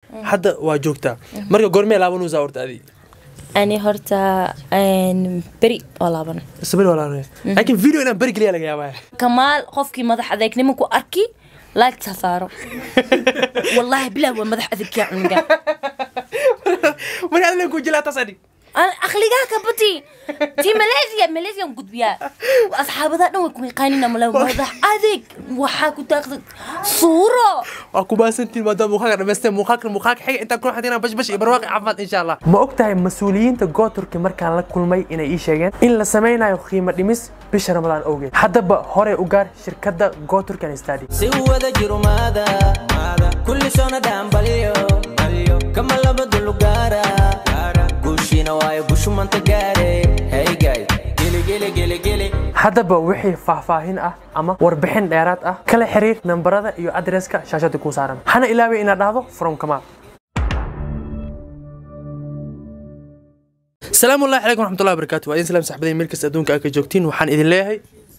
hadda waa joogtaa marka goormee laabanuusaa horta adi ani horta een, beri oo laaban sabir walaalay laakiin video inaan beri geliya laga yaabaa kamaal qofkii madax adeegnimo ku arki laagta saaro wallaahi bilah waa madax adeegyaa cunuga marka adile ku jilaa taas adhig Aan aqligaa ka bati ti malaysia malaysian gudbiyaa asxaabadaa dhan way ku yaqaanina mala madax adeeg waxaa ku taaqda suuro waa ku baasantiin maadaama muuqaalka dhamaysteen muuqaalka muuqaalka xiga intaan kula xadina bash bash iyo barwaaqi caafimaad insha allah ma og tahay mas-uuliyiinta gooturki markaan la kulmay inay ii sheegeen in la samaynayo qiimo dhimis bisha ramadaan awgeed haddaba hore u gaar shirkadda gooturkan stadi si wada jirumaada kulli soona dhaanbalyo kama labadu lugaara guushiina waayo gushumanta gaare heygay geligeligeligeli haddaba wixii faahfaahin ah ama warbixin dheeraad ah kala xiriir nambarada iyo adreska shaashada ku saaran hana ilaaway inaad dhahdo from kamaal salaamu allahi calaykum waraxmatullahi wabarakaatu waa idin salaam saxbadeen meel kasta adduunka aad ka joogtiin waxaan idin leeyahay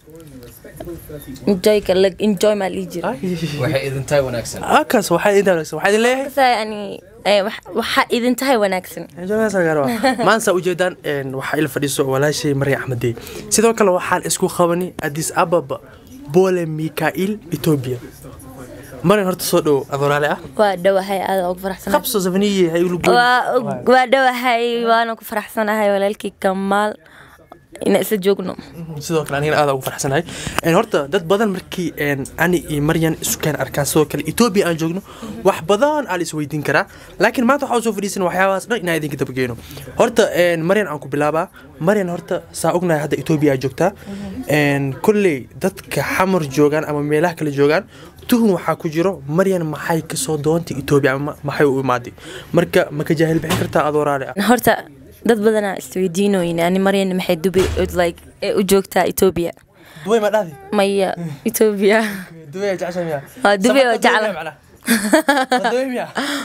enjoy kala enjoy maa lii jira waxay idin tahay wanaagsan akaas waxaa idin wanaagsan waxaa idin leeyahay Saa yani eh, wax- waxaa idin tahay wanaagsan maanta ujeedaan een, waxaa ila fadhiiso walaashay marya axmedey sidoo kale waxaan isku qabanay adis ababa bole mikail ethiopia marin horta soo dhowo adoolaale ah waa dhowahay aada ugu faraxsanahay qabso safniye ha igu waa waa dhowahay waana ku faraxsanahay walaalkii kamaal inaan isla joogno sidoo kale anigana aad ugu farxsanahay Een, horta dad badan markii een, ani iyo maryan isukeen arkaan sidoo kale ethiopia aan joogno wax badan aa la isweydiin karaa laakiin maanta waxaa soo fadhiisan waxyaabahaas dhan inaan idinka dabageeno horta een, maryan aan ku bilaabaa maryan horta saa ognahay hadda ethiopia aa joogtaa Een, kolley dadka xamar joogaan ama meelaha kale joogaan tuhun waxaa ku jiro maryan maxay kasoo doontay ethiopia ama maxay u imaaday marka ma ka jaahil bixin kartaa adoo raali ah horta dad badanaa isweydiinoyin ani maryana maxay dubi like eh, u joogtaa ethiopia duway ma dhahdi maya ethiopia duway jecesha miya Waa Dubai oo Safarka jecla. Dubai macnaha. Waa Dubai miya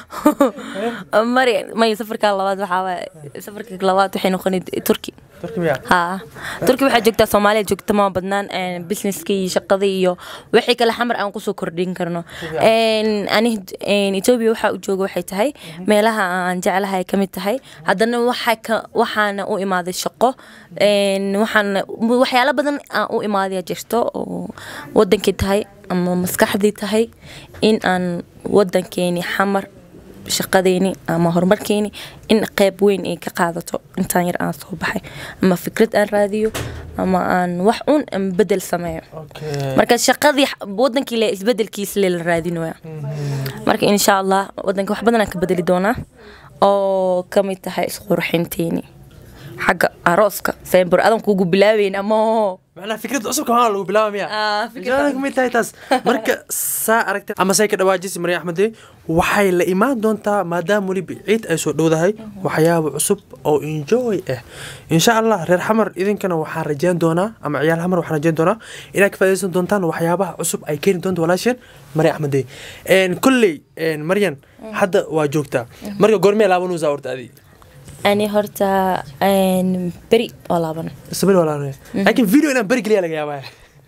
maryan maya safarka labaad waxaa waaye safarka labaad waxay noqonay turki turki miya ها تركي waxaa joogtaa Soomaaliya joogta ma badnaan een businesska iyo shaqada iyo wixii kale xamar aan ku soo kordhin karno een ani een Ethiopia waxa u jooga waxay tahay meelaha aan jeclahay kamid tahay haddana waxa ka waxaana u imaaday shaqo een waxaan waxyaalo badan aan u imaaday jirto oo wadankii tahay ama maskaxdii tahay in aan wadankeeni xamar shaqadeeni ama horumarkeeni in qayb weyn ay ka qaadato intaan yar aan soo baxay ama fikrad aan raadiyo ama aan wax un aan bedel sameeyo Okay. marka shaqadii wadankii le isbedelkiisa le la raadinaya marka insha allah wadanka wax badan aan ka bedeli doonaa oo kamid tahay isqurxinteeni xagga arooska sembur adan kugu bilaabeyn ama macnaha fikrada cusubka maa lagu bilaaba miya Ah, fikrada Jawaaban kamid tahay taas marka saa aragta ama say ka dhawaajisi marya axmede waxay la imaan doontaa maadaama weliba ciid ay soo dhowdahay waxyaaba cusub oo enjoy ah insha allah reer xamar idinkana waxaan rajeyn doonaa ama ciyaal xamar waxaan rajeyn doonaa inaad ka faaidaysan doontaan waxyaabaha cusub ay keeni doonto walaasheen marya axmede kolley een, maryan hadda waa joogtaa marka goormee laabanuusaa horta adi ani horta een, beri oo laaban sabir walaalay laakiin video inaan beri geliya laga yaabaa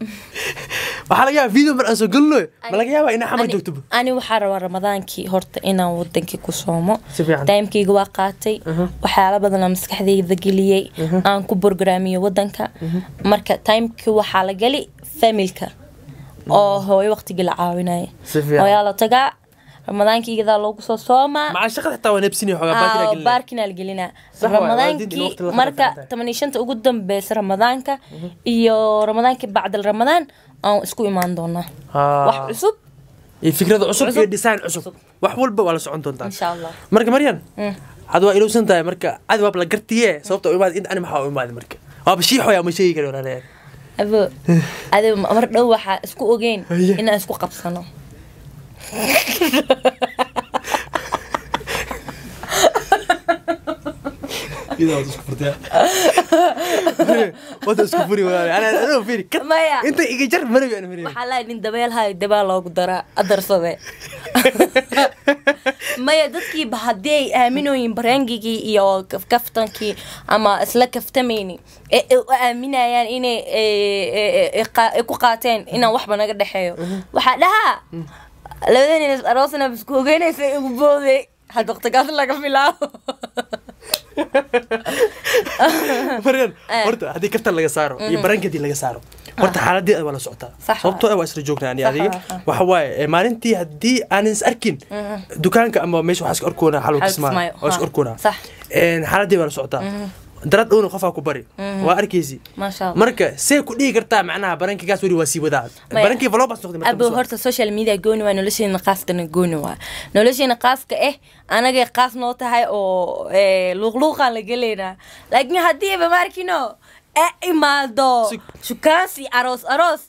waxaa laga yaabaa video mar aan soo gelino ma laga yaabaa inaa xamar Ani- joogto ani waxaa rabaa ramadaankii horta inaan wadankii ku soomo Si fiican. taimkayga waa qaatay waxyaala badanaa maskaxdayda geliyey aan ku borgraamiyo wadanka marka taimkii waxaa la gali familka oo hooyo waqtigii la caawinaya Si fiican. hooyaa la tagaa ramadaankiygadaa loogu soo soomaa maca shaqada xitaa waa nebsini xoogaa baakina Aa, gelina baarkina la gelinaa Sax waay, waalidiinta in ramadaankii waqti la marka qaadan tahay. toban iyo shanta ugu dambeysa ramadaanka iyo ramadaankii bacdal ramadaan aan isku imaan doonaa Aa. wax cusub iyo fikrada cusub Cusub. iyo design cusub wax walba waa la socon doontaa insha allah marka maryan had waa ilowsan tahay marka cadi waab la gartiye sababta u imaad in ani maxaa u imaadi marka waaba shiixoya ma sheegi kari walaalay abo adi mar dhow waxaa isku ogeyn Haye. inaan isku qabsano wada isku furi walaalay ana ana firi kat Maya. inta iga jar marabi ana firi waxaa lahay nin dabeel hayo dabaa loogu daraa adarsade maya dadkiiba haddii ay aaminooyin bareengigii iyo kaf- kaftankii ama isla kaftamayni ee ay u aaminayaan inay ee, ee, ee, qa- ay ku qaateen inaan waxba naga dhexeeyo waxaa dhahaa labada nin is aroosna isku ogeynaysa igu booday had waqtigaas laga bilaabo maryan horta haddii kaftan laga saaro iyo barankeedii laga saaro horta xaaladeeda waa la socotaa Sax sababtoo ah waa isla joognaa ani Sax adiga ah, ah. waxa waaye eh, maalintii haddii aanan is arkin dukaanka ama meesha waxaa iska orkoonaa xalwa Xalwa kismaayo Kismaayo, waa iska ha. orkoonaa Sax. xaaladeeda waa la socotaa darad dhowna qofaa ku bari waa arkaysi Masha Allah. marka see ku dhihi kartaa macnaha barankigaas weli waa sii wadaa Maya. barankii valobas noqday marka abo bas waa. horta social media gooni waa nolosheena qaaskana gooni waa nolosheena qaaska eh anagay qaas noo tahay oo eh, luuqluuqaan la gelaynaa laakiin haddiiba maarkino e imaado Si- shukaansi aroos aroos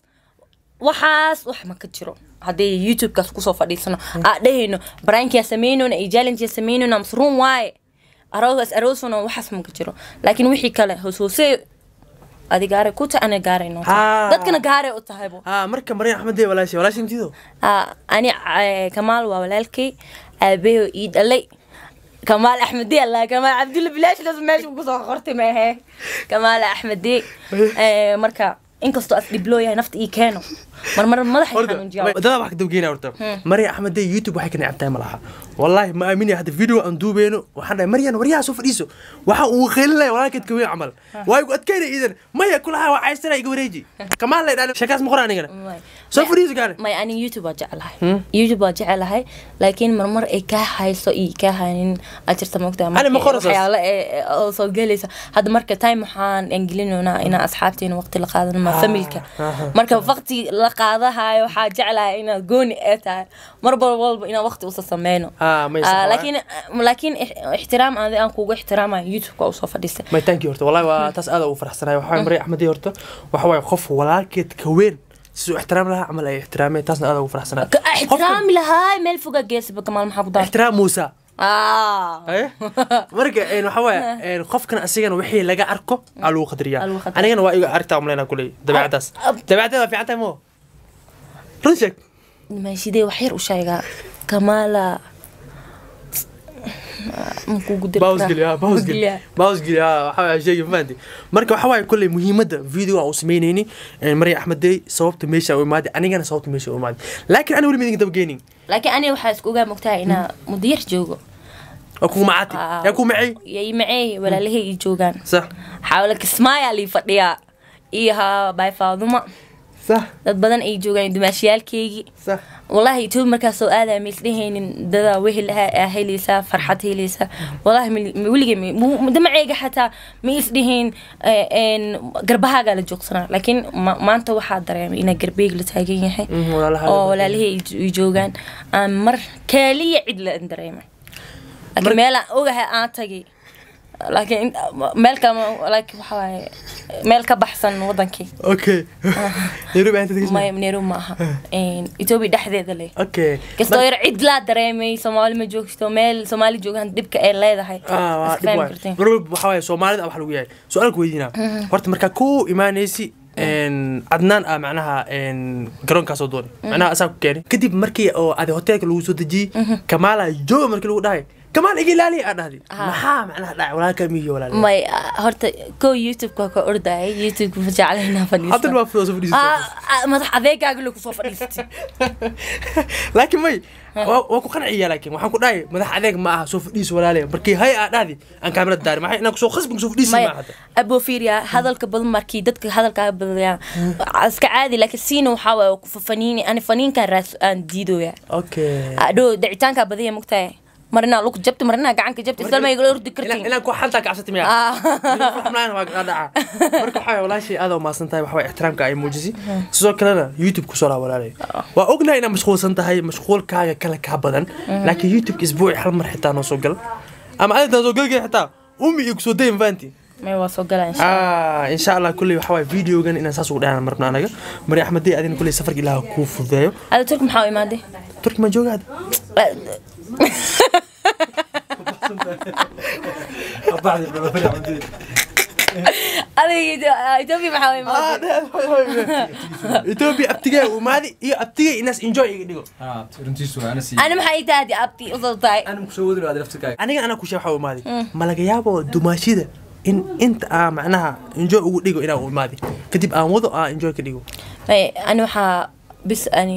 waxaas wax ma ka jiro haddii youtubekaas kusoo fadhiisano aa dhahayno baraankiyaa samaynona iyo jallengeya samaynona mas run waaye aroos aroosona waxaas ma ka jiro laakiin wixii kale hoos hoose adi gaaray ku tahay ana gaaray noo tahay Haa. dadkana gaaray u tahaybo ah marka maryan axmedee walaashay walaashay intido Ah, ani eh, kamaal waa walaalkay aabaho ii dhalay kamaal axmedi alla kamaal cabdulla bilaashdas meesha kusoo qortay maahe kamaal axmedi Eh, marka inkastoo as dhibloo yahay nafta ii keeno marmar madaxay horta xanuunjiya dadaa wax ka dabgeynaa horta maryan axmedee youtube waxay ka necabtahay ma laha wallaahi ma aaminaya hadda video aan duubeyno waxaan dhahay maryan waryaha soo fadhiiso waxa uu qeylinaya walaalkeed ka weyn camal waa igu adkaynaya iidan maya kulaha waa caysana iga wareeji kamaan lay dhahan sheekaas ma qoran anigana soo fadhiiso gaane may ani youtube waa jecelahay youtube waa jecelahay laakiin marmar ay kaa hayso iyo kaa haynin aad jirta mogtaa Ani ma qorasaas. waxyaalo ee- ee oo soo gelaysa hadda marka time waxaan aan gelinoonaa inaan asxaabteena waqti la qaadano ma familka marka waqti la qaadahayo waxaa jeclahay inaad gooni ee tahay mar walba inaan waqti usa sameyno Ah, may sax Ah, waay. laakiin laakiin ix- ixtiraam adi aan kugu ixtiraamayo youtube-ka usoo fadhiistay may thank you horta wallahi waa taas aad ugu faraxsanahay waxa waaye maryan axmedee horta waxa waaye qof walaalkeed ka weyn siduu ixtiraam lahaa camal ay ixtiraameen taasna aad ugu faraxsanahay Ka- ixtiraami lahaay meel foga geesaba kamaal maxaa ku daa ixtiraam muusa ah Haye? marka een, waxa waaye een, qofkan asigana wixii laga arko aa lagu qadriyaa Aa lagu qadriyaa. anigana waa iga aragtaa umleynaa kuley dabeecadaas Ab- dabeecadada waa fiican tahay mo run sheeg maashidee wax yar u sheegaa kamaala bausgeli ha bausgeli bausgeli ha waxa waaye sheegi mafahanti marka waxa waaye kuley muhiimadda video aan u samaynayni een, marya axmedey sababta meesha u imaaday anigana sababta meesha u imaaday laakiin ani weli ma idinka dabageynin laakiin aniga waxaa isku ogaa mogtahay inaa muddo yar joogo waa kugu macaati Ah. yaa ku macay yay macey walaalahay ii joogaan sax xaawala kismaayaa lii fadhiyaa iyo ha baay faaduma sax dad badan ay joogaan dumaashiyaalkeygii sax والله يتوب مركز سو آذا ميسلهين دادا وهل هيليسا فرحة هيليسا والله ولي دمع عيقة حتى ميسلهين ان قربها قال جوكسنا لكن ما, ما انت واحد دريم إنا قربيق لتاقين يحي Mhm, walaalaha oo la walaalihii joogaan aan mar kaaliya cid la dareemay laakiin meel aan ogahay aan tagay laakiin meel ka laakiin waxa waaye meel ka baxsan wadankii okay nairobi aanta tegeysa maya nairobi ma aha etoobiya dhexdeeda leh okay kastoo yar cid laa dareemay soomaali ma joogto meel soomaali joogaan dhibka ay leedahay ah waa iska dhib fahmi waay kartiin mar walba waxa waaye soomaalida wax lagu yahay su-aalka weydiinaa horta markaa ku imaanaysi een, cadnaan ah macnaha een, garoonkaasoo doonay macnaha asaa ku keenay kadib markii oo adi hoteelka lagu soo dejiyey kamaala jooga markii lagu dhahay kamaal iga ilaaliya aa dhahday maxaa macnaha dhacay walaalka miyo walaal may ah, horta ko youtube-ka ka ordayay youtube-ka ma jeclaynaa haddan fadhiisto waa soo fadhiisay Ah, ah, madax adeegaaga lagu soo fadhiistay laakiin may waa waa ku qanciya laakiin waxaan ku dhahay madax adeeg ma aha soo fadhiis walaale markii hay aa dhahdi aan kaamirada daari maxay inaan kusoo khasbi kusoo fadhiisi maya ma hadda abo fiiriya hadalka badan markii dadka hadalkaaga badayaan iska caadi laakiin siina waxaa waaye ku fafaniini ani faniinkan raas aan diidooya okay adho dacitaankaa badaya mugtahay mar inaa lug jabti mar inaa gacanka jabti isdalma igala ordi kartiin inaan ku xaltaa kacabsatay miya Ah. xubnaan waa dhaca marka waxaa walaashay aad u maasan tahay waxaa ixtiraamka ay muujisay sidoo kalena youtube kusoo laa walaalay waa ognahay inaad mashquulsan tahay mashquulkaaga kale kaa badan laakiin youtube isbuuci hal mar xitaa noo soo gal ama adintaa soo galgay xitaa umi iyo kusoo dayin faanti may waa soo galaa insha ah insha allah kulley waxaa waay videogan inaan saas ugu dhahana marna anaga mari axmedey adina kulley safarka ilaaha kuu fududeeyo ada turki maxaa u imaaday turki ma joogaad adiga etoobiya maxaa u imaaday etoobiya abtigee umaadi iyo abtigee inaas enjoy iga dhigo ani maxaa ii tahay abti usoo tahay aniga anaa kushe waxaa u imaaday ma laga yaabo dumaashida in inta aa macnaha enjoy ugu dhigo inaa u imaadi kadib aan wado aa enjoy ka dhigo may ani waxaa bis ani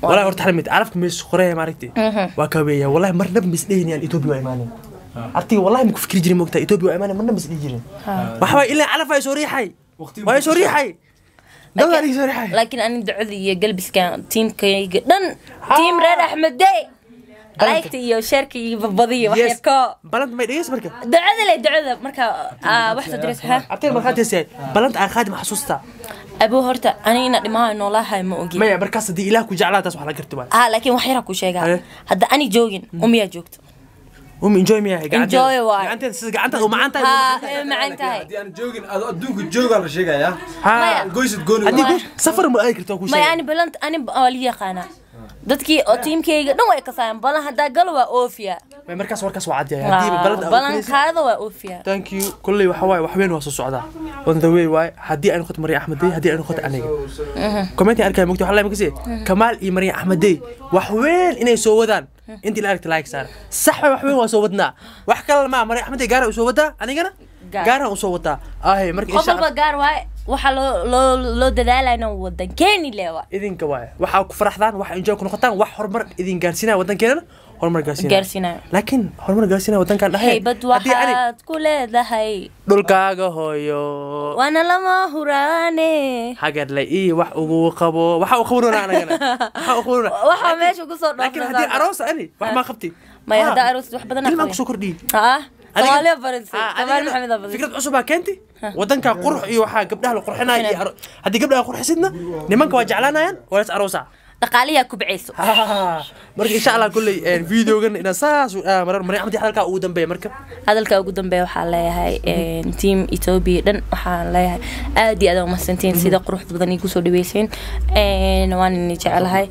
والله horta xalimid carafka mees qoreeya maaragtay waa ka weeyaa wallahi marnaba mis dheynayaan Ethiopia waa imaaneen artiga wallahi ma ku fikri jirin moogtaa Ethiopia waa imaaneen marnaba mis dhihi jirin waxa waay ilaa calaf ay soo riixay waa soo riixay dawaa ay soo riixay laakiin ani ducada iyo galbiska tiimkayga dhan tiim reer axmede laygta iyo sheerka iyo babadiyo wax yes yarko balanta may dhegeys marka ducada le ducada marka aa, wax soo diraysa ha abteen markaa teesay balanta aan qaadi ma xasuustaa abuu horta ani ina dhimaha noolahay ma ogi maya markaas haddii ilaah ku jeclaa taas wax la garti waa ah laakiin wax yaraa ku sheegaa Aye. hadda ani joogin umiyaa joogto um enjoy miyaa Enjoy waay. gacanteeda sida gacantaada u macaan tahay ha ee macaan tahay haddii aan joogin adoo adduunka joogaa la sheegayaa Maya. goysid gooni haddii ku safar ma aadi karto ku maya ani balant ani waa la yaqaanaa dadkii oo tiimkayga dhan way kasaayaan balan haddaa galo waa oofiya may markaas warkaas waa cadyahay haddii balanta balankaada waa oofiya thank you kulley waxa waaye wax weyn waa soo socdaa on the way waaye haddii ay noqoto mariya axmedey haddii ay noqoto aniga commenti arkaya mogta waxa la makasi kamaal iyo mariya axmedey wax weyn inay soo wadaan intii la aragta like saara sax waay wax weyn waa soo wadnaa wax kale ma mariya axmedey gaara u soo wadaa anigana Gaar. gaaraan u soo wadaa ahe marka qof insha walba gaar waaye waxaa loo loo loo dadaalayna wadan keeni lewa idinka waaye waxaa ku faraxdaan wax enjoy ku noqotaan wax horumar idin gaarsiinaya waddankeenana horumar gaarsiinaya gaarsiinayo laakiin horumar gaarsiinaya waddankaan dhahay haybad haddii ani waxaad ku leedahay dhulkaaga hooyo waana lama huraane hagarle ii wax ugu qabo waxa uu qabanona anagana waxa uu qabanona waxaa meesha kusoo laakiin haddii aroos ani wax maa qabti maya haddaa aroos wax badan ilmaan kusoo kordhiyey ah Adiga- soomaaliya barisay Ah, kamaal adigana maxamed aa fikrad cusub aa keenti wadanka qurux iyo waxaa gabdhaha la qurxinaya iyo aro- haddii gabdhaha qurxisidna nimanka waa jeclaanayaan waa las aroosa dhaqaaliyaa kubcayso marka insha allah kulley videogan inaa saas marar maray axmed hadalkaa ugu dambeeya marka hadalka ugu dambeeya waxaa leeyahay team ethiopia dhan waxaan leeyahay aad iyo aad aa umahadsantiin sida quruxda badan igu soo dhaweyseen waan ini jecelahay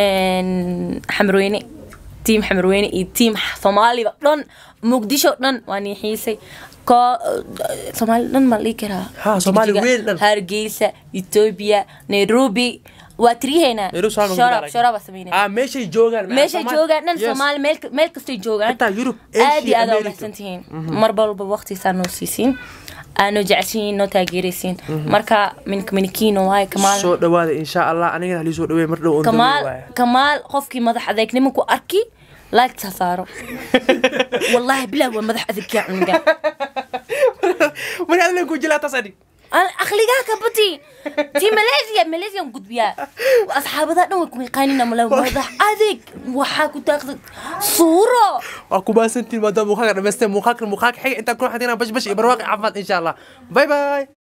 xamarweyne team xamarweyne iyo team soomaaliba dhan muqdisho dhan waan ii xiisay ko soomaali dhan ma la dhihi karaa Ha, Soomaali Jigjiga, weyn dhan. hargeysa ethiopia nairobi waa tiriheynaa Nairobi Soomaali ma shorab gaaraya. shoraba sameynaa ah meeshay joogaan meeshay Soomaali- joogaan dhan Yes. soomaali meel meel kastay joogaan Xitaa Europe, aad iyo Asia, aad aa America. umahadsan tihiin mar walba waqtiisaa noo siisiin aa noo jeceshiin noo taageeraysiin marka minka minikiino waaye kamaal soo dhawaada insha allah anigana halii soo dhaweey mar dhow on the way kamaal waaye. kamaal qofkii madax adeegnimo ku arki laagta saaro wallaahi bilah waa madax adeegyaa cunuga marka adiga ku jilaa taas adhig akligaa ka bati ti malaysia malaysia gudbiyaa asxaabadaa dhan way ku yaqaanina mala madax adeeg waxaa ku taaqda suuro waa ku baasantiin maadaama muuqaalka dhamaysteen muuqaalkan muuqaalka xiga intaan kuna xadina bash bash iyo barwaaqi caafimaad insha allah bye bye